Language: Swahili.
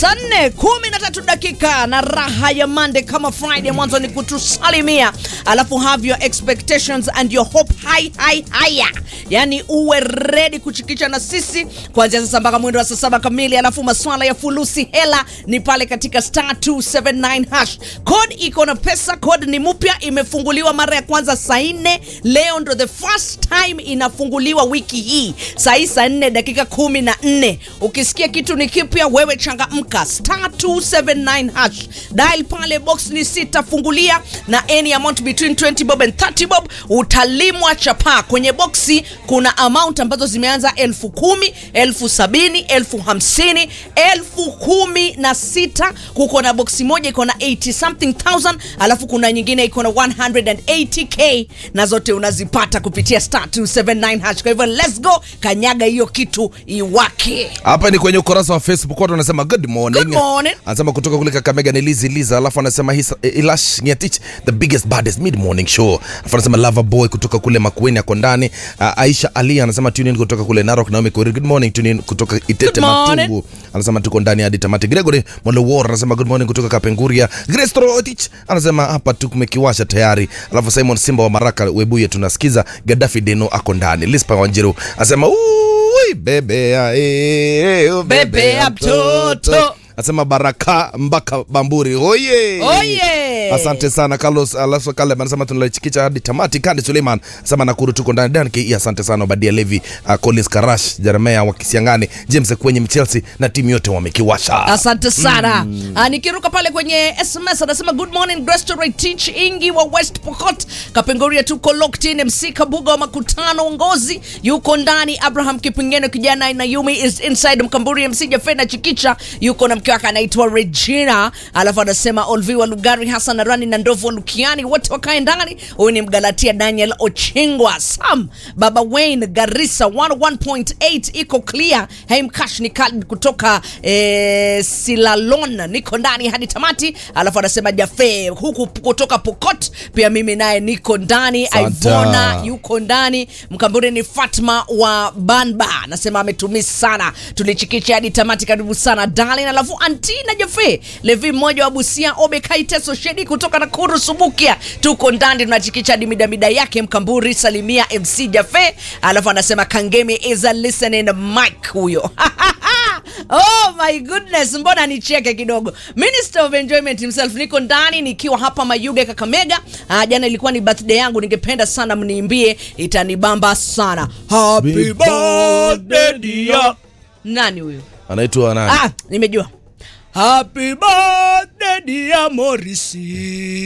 saa nne kumi na tatu dakika na raha ya Monday kama Friday, mwanzo ni kutusalimia, alafu have your expectations and your hope high high higher, yani uwe ready kuchikicha na sisi kuanzia sasa mpaka mwendo wa saa saba kamili. Alafu maswala ya fulusi hela ni pale katika star 279 hash code, iko na pesa. Code ni mpya, imefunguliwa mara ya kwanza saa nne leo, ndo the first time inafunguliwa wiki hii saa hii saa nne dakika kumi na nne. Ukisikia kitu ni kipya, wewe changamka, star 279 hash dial pale, box ni sita, fungulia na any amount between 20 bob and 30 bob, utalimwa chapaa. Kwenye boxi kuna amount ambazo zimeanza elfu kumi, elfu sabini, elfu hamsini, elfu kumi na sita. Kuko na boxi moja iko na 80 something thousand, alafu kuna nyingine iko na 180k na zote unazipata kupitia star 279 hash. Kwa hivyo let's go, kanyaga hiyo kitu iwake. hapa ni kwenye ukurasa wa facebook watu wanasema good morning, Good morning. anasema kutoka kule kakamega ni lizi liza alafu anasema hisa, eh, ilash ngetich the biggest baddest mid morning show alafu anasema lava boy kutoka kule makueni ako ndani uh, aisha ali anasema tune in kutoka kule narok naomi Korir, good morning tune in kutoka itete Good morning. matungu anasema tuko ndani hadi tamati gregory molowor anasema good morning kutoka kapenguria grace Torotich anasema hapa tumekiwasha tayari alafu simon simba wa maraka webuye tunasikiza gadafi deno ako ndani lispa wanjiru anasema "Ui, bebea eh, eh, Bebea mtoto." anasema baraka mpaka bamburi oye Oye. asante sana carlos alafu kale anasema tunalichikicha hadi tamati kandi suleiman anasema nakuru tuko ndani dan ke asante sana obadia levi uh, collins karash jeremea wa kisiangani james kwenye mchelsea na timu yote wamekiwasha asante sana Ah, nikiruka pale kwenye sms anasema good morning Grace to right teach ingi wa west pokot kapengoria tuko locked in mc kabuga wa makutano ngozi yuko ndani abraham kipingeno kijana na yumi is inside mkamburi mc jafena chikicha yuko na mke wake anaitwa regina alafu anasema olviwa lugari hasan arani na ndovu wa lukiani wote wakae ndani huyu ni mgalatia daniel ochingwa sam baba wayne garissa 101.8 iko clear haimkash ni Khalid kutoka eh, silalon niko ndani hadi tamati alafu anasema jafe huku kutoka pokot pia mimi naye niko ndani Asante. ivona yuko ndani mkamburi ni fatma wa banba anasema ametumisi sana tulichikicha hadi tamati karibu sana darlin alafu antina jafe levi mmoja wa busia obekaiteso shedi kutoka nakuru subukia tuko ndani tunachikicha hadi midamida yake mkamburi salimia mc jafe alafu anasema kangemi is a listening mic huyo oh my goodness mbona nicheke kidogo minister of enjoyment himself niko ndani nikiwa hapa mayuge kakamega ah, jana ilikuwa ni birthday yangu ningependa sana mniimbie itanibamba sana happy birthday dear nani huyo anaitwa nani ah, nimejua happy birthday dear morisi